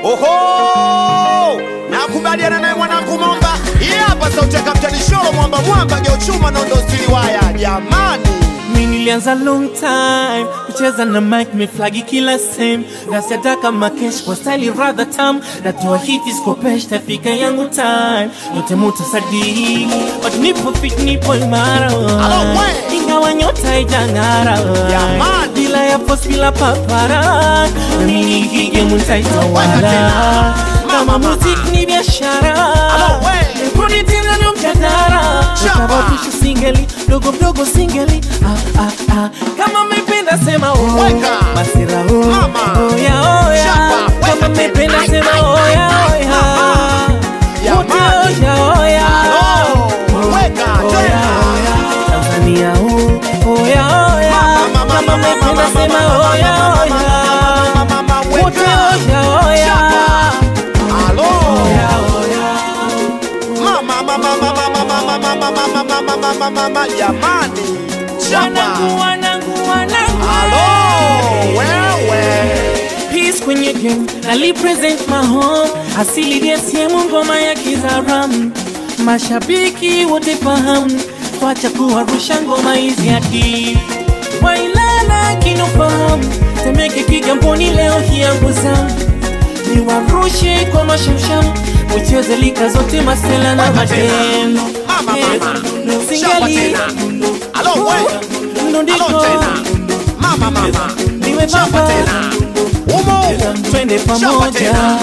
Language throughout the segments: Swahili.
Oho, nakubaliana naye mwanangu Momba. Hii hapa sauti ya Kapteni Sholo, mwamba mwamba, geuchuma na ndo stili waya. Jamani, Mi nilianza long time kucheza na mic meflagi kila same nasiataka makesh kwa style rather tam natoa hiti skopesh tafika yangu time yote mutasadiki but nipo fit nipo imara Alo, we. ingawa nyota ijang'ara Jamani. bila ya post bila papara nami nikige Weka mutaitawala tena. kama muzik ni biashara Alo, we. Rudi tena na mjadala Chapa. Utabatisha singeli dogo mdogo singeli ah, ah, ah. kama mependa sema oh. Weka. masira oh. Mama. oya oya Chapa. Weka kama tena. mependa Ai, sema ai, oya ai, oya ai. wote Jamani. oya oya Alo. Weka oya tena. oya Tanzania oh. oya oya Mama, mama, kama mama, mependa mama, sema mama, oya mama, oya mama, mama, mama, weka. wote oya oya Chapa. Alo. oya oya Mama, mama, mama, mama, mama, mama, mama, mama, mama, mama, jamani, chapa. wanangu wanangu wanangu Alo, wewe. Peace kwenye game na represent my home asili DSM ngoma ya Kizaram mashabiki wote fahamu wacha kuwarusha ngoma hizi hadi wailala kinofahamu temeke kigamboni leo hianguza niwarushe kwa mashamsham ucheze lika zote masela na Weka tena. madem Mama, mama. Eh, Chapa singali tena. Alo, wewe. ndondiko Alo tena. Mama, mama. niwe Chapa baba tena. Umo, umo. twende Chapa pamoja tena.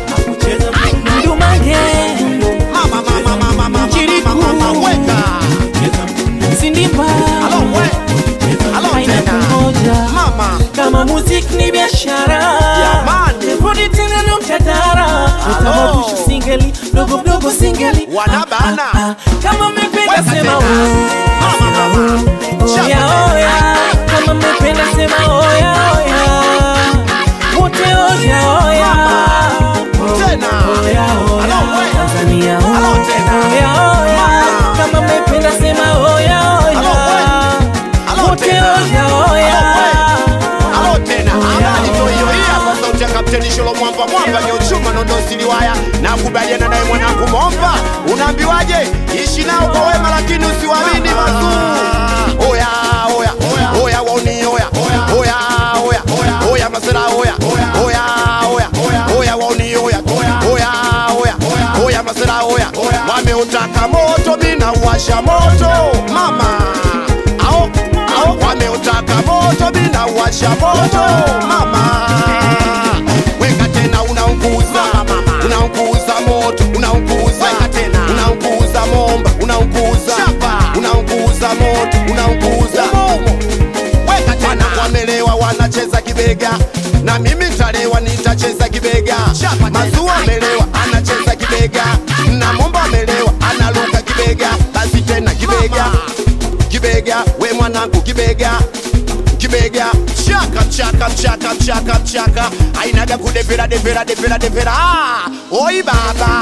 ndumange Mama, mama, mama, mama, Chiriku. mama, mama, weka. sindimba Alo, we. Alo haina tena. kungoja Mama. kama muziki ni biashara Jamani. rudi tena na mtadara utababusha singeli dogo dogo singeli Wanabana. Ah, ah, ah. kama mmependa Weka sema tena. oh. Mama, mama. Chapa oya tena. oya kama mmependa sema oya oya wote oya oya Tena. oya oya Alo, we. Tanzania Alo, tena. oya oya Mama. kama mmependa sema oya Alo, we. oya Alo, wote tena. oya oya Alo tena Oya, habari ndio hiyo oya. hii hapa sauti ya Kapteni Sholo mwamba mwamba geuchuma nondo siliwaya na kubaliana naye mwanangu Momba unaambiwaje ishi nao kwa wema lakini usiwaamini mazuu oya oya oya wauni oya oya oya oya masera oya oya oya oya wauni oya oya oya oya masera oya wameutaka moto mina uwasha moto mama ao ao wameutaka moto bila washa moto mama weka tena unaunguza unaunguza moto unaunguza unaunguza momba unaunguza unaunguza moto unaunguza weka tena wamelewa wanacheza kibega na mimi ntalewa nitacheza kibega mazua amelewa anacheza kibega na momba amelewa analuka kibega basi tena kibega kibega we mwanangu kibega kibega mchaka mchaka mchaka mchaka mchaka ainaga kudevera devera devera devera ah, oi baba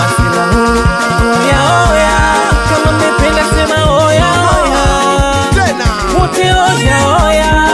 oya oya kama mmependa sema oya oya tena wote oya oya